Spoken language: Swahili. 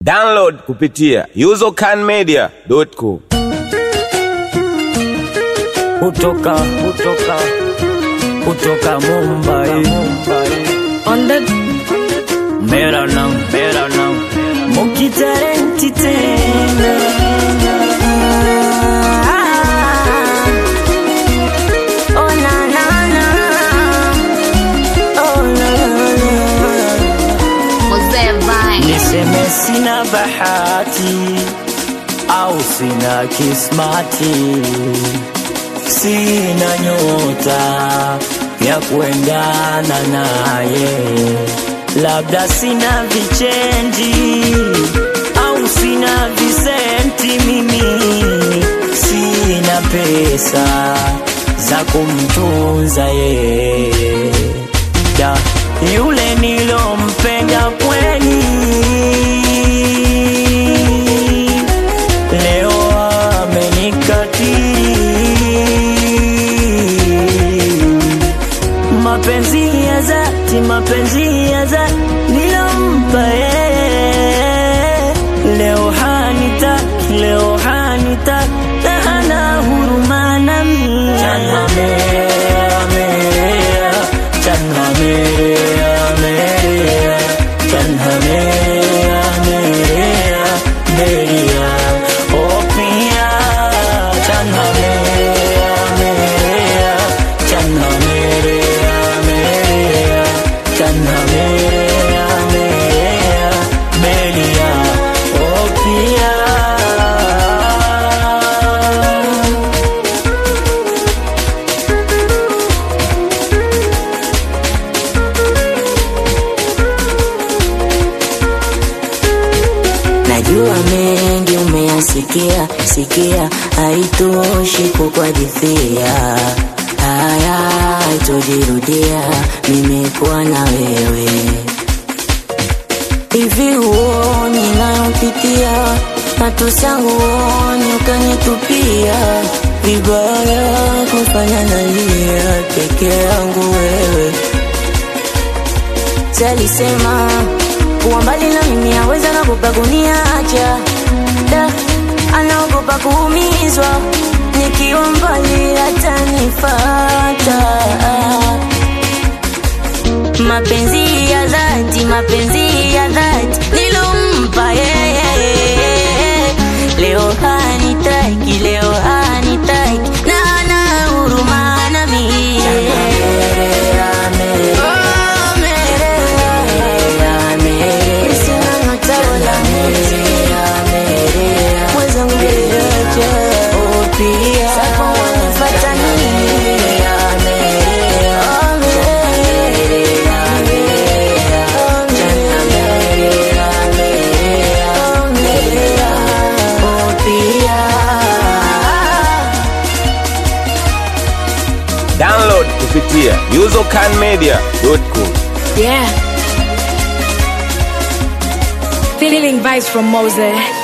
Download kupitia usercanmedia.com. kutoka kutoka kutoka Mumbai On the मेरा नाम मेरा नाम मुखी talenti tena oh na na na oh na na Mzee Vine. niseme sina bahati au sina kismati sina nyota ya kuendana naye labda sina vichenji au sina visenti mimi sina pesa za kumtunza yeye da yule nilompenda kweli leo amenikatili mapenzi ya dhati mapenzi ya dhati nilompa yeye leo hanitaki leo hanitaki na hana huruma nami Chanha merea, merea, chanha merea, merea, chanha merea, merea, merea, oh pia, chanha merea, merea, chanha merea, merea, chanha merea, merea, merea, oh pia. Najua mengi umeyasikia sikia, haitoshi kukuhadithia haya, haitojirudia. Nimekuwa na wewe hivi, huoni nayopitia, matusi yangu huoni, ukanitupia vibaya, kufanya nalia peke yangu wewe Salisema kuwa mbali na mimi aweza nagopa kuniacha da, anaogopa kuumizwa nikiwa mbali atanifata. Mapenzi ya dhati, mapenzi ya dhati nilompa yeye, leo hanitaki, leo hanitaki na hana huruma nami. Oh, Merea. Sina nyota wala mwezi. Mwenzangu niache. Sasa wanifuata nini? Oh, Merea. Oh, Merea. Oh, pia. Download kupitia usercanmedia.com. Yeah. Feeling vibes from Mose.